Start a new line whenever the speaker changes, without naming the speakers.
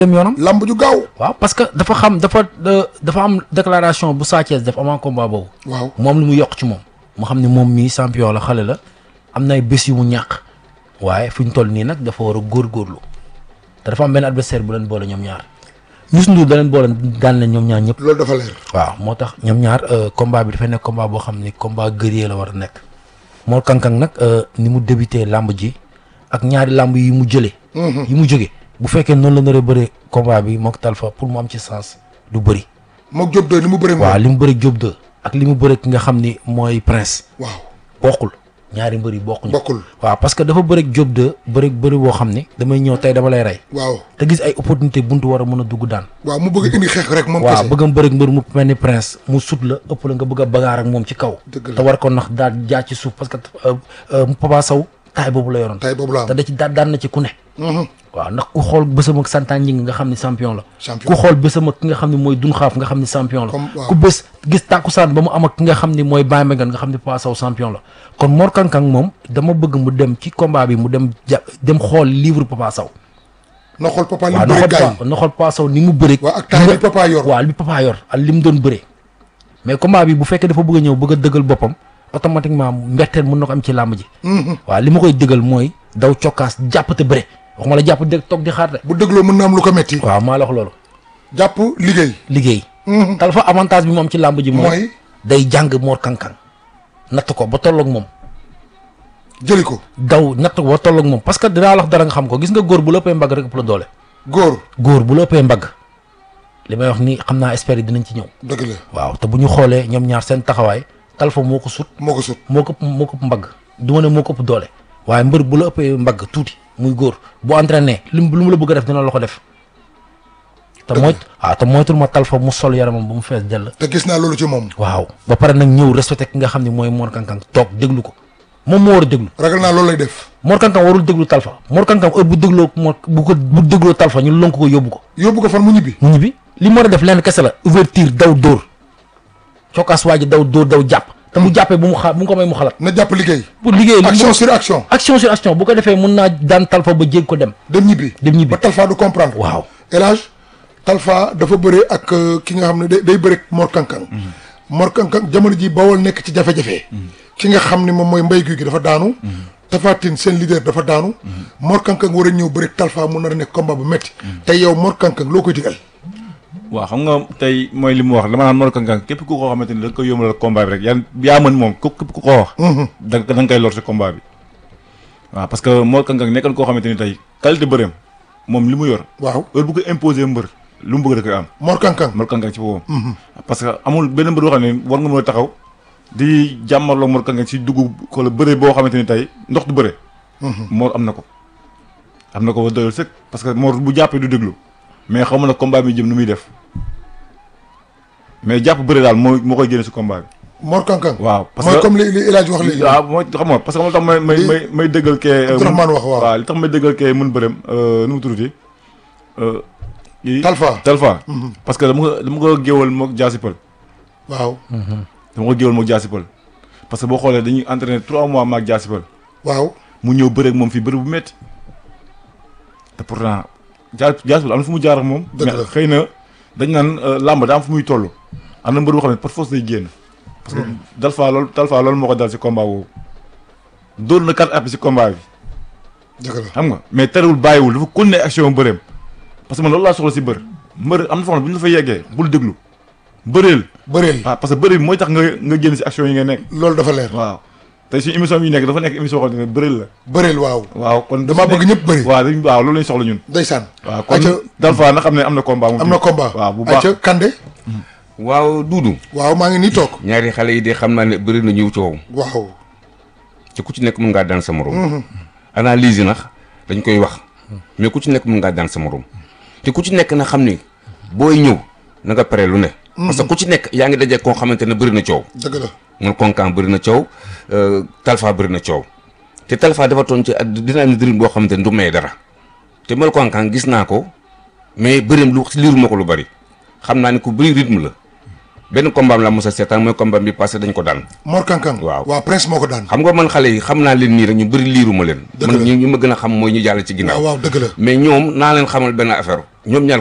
dem yoonam.
lamb ju gaaw.
waaw parce que dafa xam dafa dafa am déclaration bu Sa Thiès def avant combat boobu.
waaw
moom lu mu yokk ci moom. mu xam ne moom mii champion la xale la am na ay bés yu mu ñàkk waaye fi ñu toll nii nag dafa war a góorgóorlu te dafa am benn adversaire bu leen boole ñoom ñaar Youssou Ndour da leen boole daan leen ñoom ñaar ñëpp.
loolu dafa leer.
waaw moo tax ñoom ñaar combat bi dafay nekk combat boo xam ni combat guerrier la war a nekk Mor Kang Kang nag ni mu débuté làmb ji ak ñaari làmb yi mu jëlee. yi mu jóge bu fekkee noonu la nar a bëree combat bi mook Talfa pour mu am ci sens du bëri.
moog Diop de ni mu bëree.
waaw li mu bëri Diop de ak li mu bëri ki nga xam ni mooy Prince.
waaw
bokkul ñaari mbër yi bokkuñu.
bokkul
waaw parce que dafa bëri Diop de bëri bëri boo xam ni damay ñëw tey dama lay rey.
waaw
te gis ay opportunité buntu war a mën a dugg daan.
waaw mu bëgg indi xeex rek moom
waaw
kese.
bëgg a bëri mbër mu mel ni prince mu sut la ëpp la nga bëgg a bagaar ak moom ci kaw.
Dëgg la.
te war ko nax daal jaar ci suuf parce que euh, euh, Papa Sow taay boobu la yoroon.
tay boobu la
te
am.
da ci daan daan na ci ku ne.
Mhm.
waaw ndax ku xool bésam ak santaan ñi nga xam ne champion la.
Champion.
ku xool bésam ak ki nga xam ne mooy dun xaaf nga xam ne champion la.
Comme- waaw.
ku bés gis tàkkusaan ba mu am ak ki nga xam ne mooy Baye Mbengue nga xam ne Papa Sow champion la. kon Mor Kang Kang moom dama bëgg mu dem ci combat bi mu dem ja dem xool livre Papa Sow.
na xool papa li
waaw
mu
na
bëri
xool
gars
Pa- na xool Papa Sow ni mu bëri.
waaw ak taay bi papa yor.
waaw li papa yor ak li mu doon bëree mais combat bi bu fekkee dafa bëgg a ñëw bëgg a dëggal boppam automatiquement mbetteel mën na ko am ci làmb ji. waaw li ma koy dëggal mooy daw cokkaas jàpp te bëre waxuma la jàpp dëgg toog di xaar de.
bu dégloo mën na am lu ko metti
waaw maa la wax loolu
jàpp liggéey.
liggéey. Talfa avantage bi mu am ci làmb ji mooy.
mooy
day jàng Mor Kang Kang natt ko ba tolloog moom
jëli ko
daw natt ko ba tolloog moom parce que dinaa la wax dara nga xam ko gis nga góor bu la ëppee mbagg rek ëpp la doole.
góor
góor bu la ëppee mbagg li may wax ni xam naa experts yi dinañ ci ñëw.
dëgg la
waaw te bu ñu xoolee ñoom ñaar seen taxawaay Talfa moo ko sut
moo ko sut
moo ko ëpp moo ko ëpp mbagg du ma ne moo ko ëpp doole waaye mbër bu la ëppee mbagg tuuti muy góor bu entraîné lim lu mu la bëgg a def dina la ko def te mooy waaw te moytul ma Talfa mu sol yaramam ba mu fees dell
te gis naa loolu ci moom
waaw ba pare nag ñëw respecté ki nga xam ne mooy Mor Kang Kang toog déglu ko moom moo war a déglu
ragal naa loolu lay def
Mor Kang Kang warul déglu Talfa Mor Kang Kang heure bu dégloo Mor bu ko bu dégloo Talfa ñu lonk ko yóbbu ko
yóbbu ko fan mu ñibbi
mu ñibbi li mu war a def lenn kese la ouverture daw dóor cokkaas waa ji daw dóor daw jàpp te bu jàppee bu mu xa bu mu ko may mu xalaat
na jàpp liggéey
pour liggéey li mu
action sur action
action sur action bu ko defee mun naa daan Talfa ba jég ko dem
dem ñibbi
dem ñibbi
ba Talfa du comprendre
waaw
elage Talfa dafa bëre ak euh, ki nga xam ne day day bëre ak Mor Kang Kang Mor Kang Kang jamono ji bawol nekk ci jafe-jafe ki nga xam ne moom mooy mbay guy gi dafa daanu Tapha Tine seen leader dafa daanu Mor Kang Kang war a ñëw bëre ak Talfa mu nar a nekk combat bu metti te yow Mor Kang Kang loo koy digal
waaw xam nga tey mooy li mu wax dama naan Mor Kang Kang képp ku ko xamante ni da nga koy yombalal combat bi rek yaa yaa mën moom ku képp ku ko wax. da nga da nga koy lor si combat bi. waaw parce que Mor Kang Kang nekkoon koo xamante ni tey qualité bëreem moom li mu yor
waaw
heure bu ko imposer mbër lu mu bëgg da koy am
Mor Kang Kang
Mor Kang Kang ci boppam. parce que amul benn mbër boo xam ne war nga mën a taxaw di jàmmarloo Mor Kang Kang si dugub wala bëre boo xamante ni tey ndox du bëre. Mor am na ko. am na ko ba doyul sëkk parce que Mor bu jàppee du déglu mais xaw ma nag combat bi jëm nu muy def mais jàpp bëre daal moo moo koy génne si combat bi.
Mor Kang Kang
waaw parce
mooy
que
comme li li El Hadj wax léegi
waaw mooy xam nga parce que moo tax may may
Li-
may may dëggal kee.
Abdourahmane wax waaw.
waaw li tax may dëggal kee mun bërëm nu mu tuddati. kii
Talfa
Talfa. parce que dama ko dama ko géewal moog jaasipal
waaw
dama ko géewal moog jaasipal parce que boo xoolee dañuy entraîné trois mois maag jaasipal
waaw
mu ñëw bëreeg moom fii bëri bu métti te pourtant jaa jaasipal am na fu mu jaar ak moom.
Dëgg la.
mais xëy na dañ naan euh, làmb daa am fu muy toll. am na mbër boo xam ne par force day génn. parce que Talfa loolu Talfa loolu moo ko dal si combat boobu. dóor na quatre appuis si combat bi.
dëgg la
xam nga mais terewul bàyyiwul dafa continuer action bëreem parce que man loolu laa soxla si bër mbër am na foo xam ne bu ñu la fa yeggee bul déglu bëreel
bëreel
waaw parce que bëri bi mooy tax nga nga génn si action yi nga nekk
loolu dafa leer
waaw tey suñu émission bi ñu nekk dafa nekk émission boo xam ne bëreel la
bëreel waaw
waaw kon
damaa bëgg ñëpp bëri
waaw dañ waaw loolu lañ soxla ñun
ndeysaan
waaw kon
Aca
Talfa na xam ne am na combat moom
am na combat
waaw bu baax
Aca Kande
waaw Duudu
waaw maa ngi nii toog
ñaari xale yi de xam naa ne bëri na ñëw coow
waaw
te ku ci nekk mën ngaa daan sa morom analyse yi nag dañ koy wax mais ku ci nekk mën ngaa daan sa morom te ku ci nekk na xam ni booy ñëw na nga pare lu ne parce que ku ci nekk yaa ngi daje koo xamante ne bëri na coow
dëgg la
Mor Kang Kang bëri na coow euh, Talfa bëri na coow te Talfa dafa toon ci ad- dina am dërëm boo xamante ne du may dara te Mor Kang Kang gis naa ko mais bëreem lu liiru ma ko lu bari xam naa ne ku bëri rythme la benn combat am la mos a seetaan mooy combat bi passé dañ ko daan
Mor Kankang
Waaw.
waaw prince moo ko daan
xam nga man xale yi xam naa leen nii rek ñu bëri liiruma leen
Dëgg
man
la.
ñu ñu ma gën a xam mooy ñu jàll ci
waaw
ginnaaw
waaw dëgg la
mais ñoom naa leen xamal benn affaire ñoom ñaar